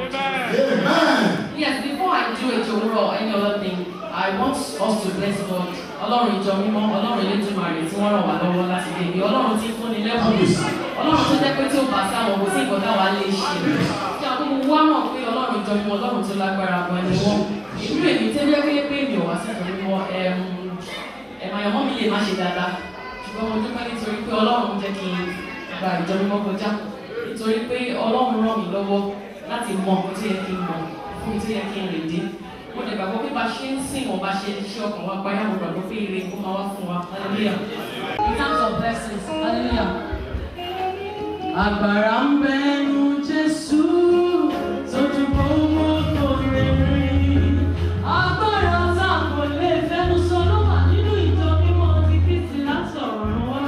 Amen. Yes, before I do a Jowuro or any other thing, I want us to bless God. Ọlọ́run ìjọ mímọ́, Ọlọ́run Elédùmarè tí wọ́n ràn wá lọ́wọ́ láti lè ní. Ọlọ́run tí ń fúnni lẹ́kùn. Ọlọ́run tó jẹ́ pé tí ó bá sáwọn kò sí nǹkan táwa lè ṣe. Kí àwọn gbogbo wa mọ̀ pé Ọlọ́run ìjọ mímọ́, Ọlọ́run tó lágbára gan ni wọ́n. Ìlú èmi tẹ́lẹ̀ pé pé mi ò wá sí ìjọ mímọ́, ẹ̀m àyànmọ́ mi lè má ṣe dáadáa. Ṣùgbọ́n mo dúpẹ́ nítorí pé Ọlọ́run jẹ́ kí n gba ìjọ mímọ́ kọjá. Nítorí pé Ọlọ́run ràn mí lọ́wọ́ láti mọ nǹkan tí yẹ kí n mọ̀ fún tí yẹ kí n lè dé mo lè gbàgbọ́ pé bá ṣe ń sìn wọ́n bá ṣe ṣe ọkàn wa payá mo gbàgbọ́ pé ire kó máa wá fún wa hallelujah in terms of blessings hallelujah. agbára ń bẹnu jésù tójú gbogbo kò lè rí agbára tá a kò lè fẹnu sọ ló wà nínú ìjọ mímọ́ ti kristi látọ̀run wá.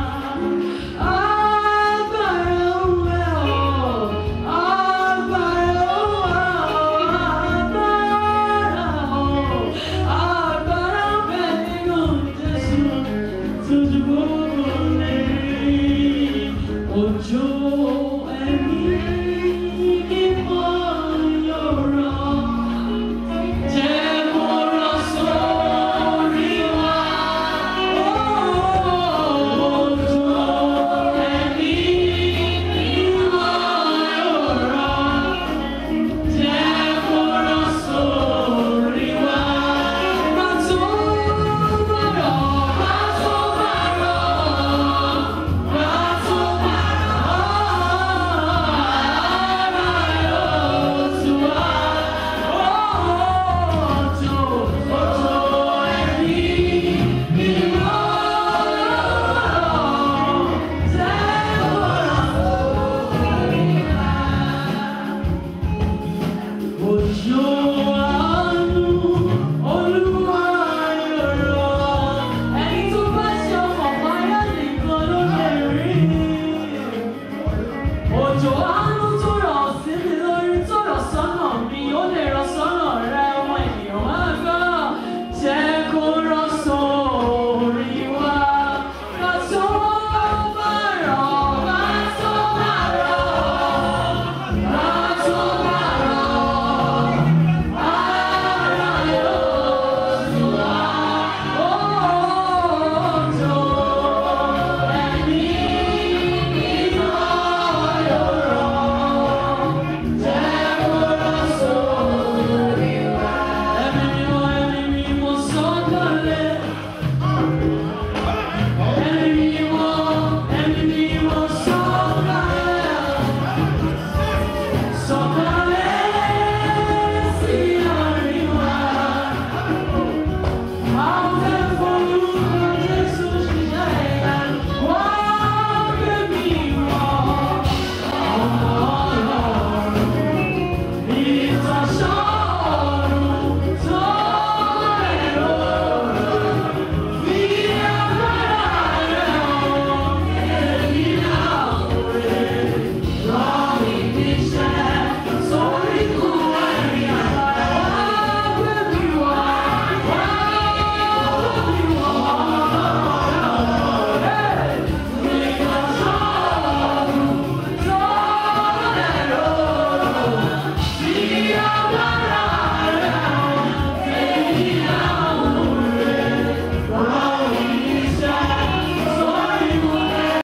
Agbára ń bẹ ọ́, agbára ń wà ọ́, agbára ọ́, agbára ń bẹ nínú Jésù, tójú gbogbo lè rí. Òjò ẹ̀mí mímọ́ yóò rọ̀. Jẹ́ kó rọ̀ sórí wa. Òjò ẹ̀mí mímọ́ yóò rọ̀. Jẹ́ kó rọ̀ sórí wa. Má tó bá rọ̀, má tó bá rọ̀, má tó bá rọ̀, ara yóò tù wá. Òjò, òjò ẹ̀mí mímọ́ yóò rọ̀. Jẹ́ kó rọ̀ sórí wa. Òjò